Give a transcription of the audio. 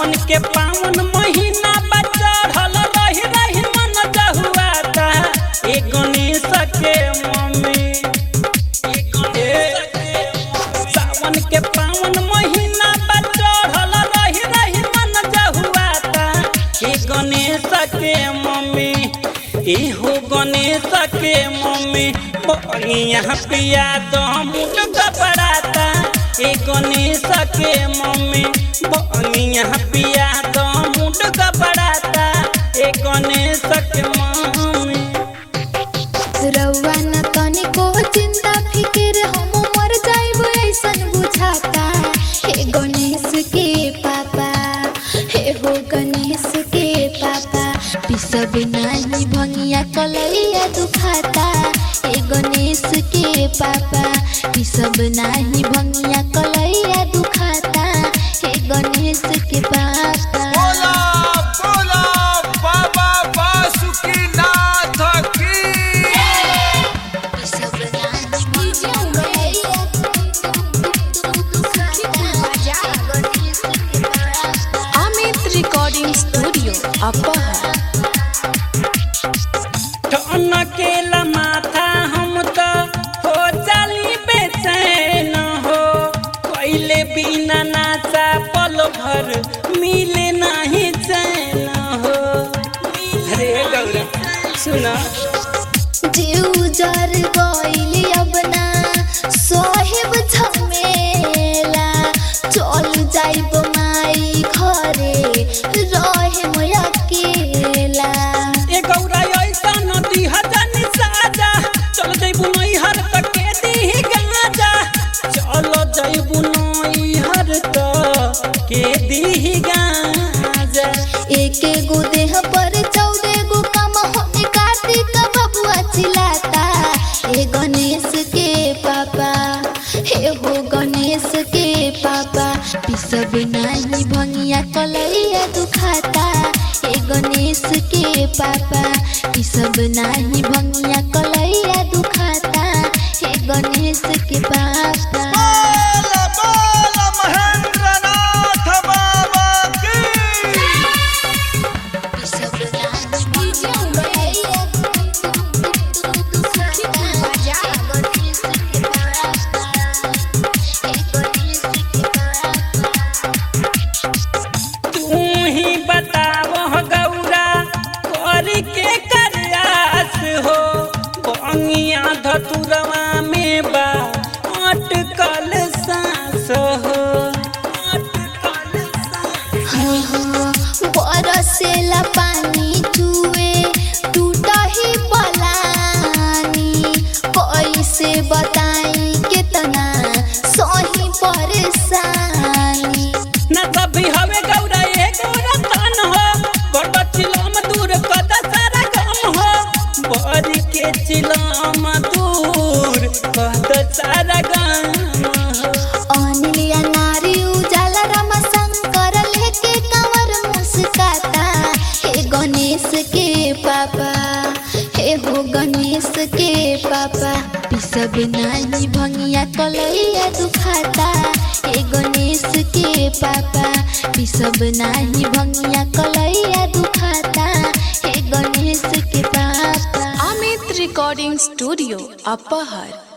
सावन के पावन महीना बा चढ़ल रही रही मन जहुआता ए गणेश के मम्मी ए गणेश के मम्मी। सावन के पावन महीना बा चढ़ल रही रही मन जहुआता ए गणेश के मम्मी इहो गणेश के मम्मी यहाँ पिया तो मुट घबराता ए गणेश के मम्मी यहाँ पिया तो मुट घबराता ए गणेश के मम्मी रउआ न तनिको चिंता फिकिर हम मर जाइब ऐसन बुझाता हे गणेश के पापा हे हो गणेश के पापा पिसब नानी भंगिया कलैया दुखाता हे गणेश के पापा पिसब नाही भंगिया कलैया दुखाता हे गणेश के पापा बोला बोला बाबा बासुकीनाथ की पिसब नानी भंगिया कलैया दुखाता अमित रिकॉर्डिंग स्टूडियो अपहर ठनकेला माथा हम तो हो जाली बेचैन हो कोइले बिना नाचा पल भर मिले नहीं चैन हो अरे गौरा सुना जीव जर गइली अब ना सोहेब झमेला चल जाइब माई घरे रहे मोया अकेला ए गौरा ऐसा नदी हजन साजा चल जइबू नैहर तक के दी गाजा चल जइबू नैहर तक के दी गाजा एक गो देह पर चौदह गो कम होने कार्तिक बबुआ चिल्लाता हे गणेश के पापा हे हो गणेश के पापा पिसब नाही भंगिया कलैया दुखाता हे गणेश के पापा पिसब नाही भंगिया कलैया दुखाता हे गणेश के पापा बोला बोला महेंद्रनाथ बाबा की पिसब नाही भंगिया कलैया गणेश के पापा हे गणेश के पापा तू ही बताव गौरा करी के करयास हो बंगिया धतुरवा में बा अटकल सांस हो अटकल सांस बरसेला पानी चुए टूटा ही पलानी कैसे बताई कितना सही परेशानी ना तभी हवे गौरा ये गौरा तन हो बड़ चिलम दूर कद सारा गम हो बड़ी के चिलम दूर कद सारा गम हो अनिलिया नारी उजाला रामा शंकर लेके कंवर मुस्काता हे गणेश के पापा हे हो गणेश के पापा पिसब नानी भंगिया कलैया दुखाता हे गणेश के पापा पिसब नाही भंगिया कलैया दुखाता हे गणेश के पापा अमित रिकॉर्डिंग स्टूडियो अपहर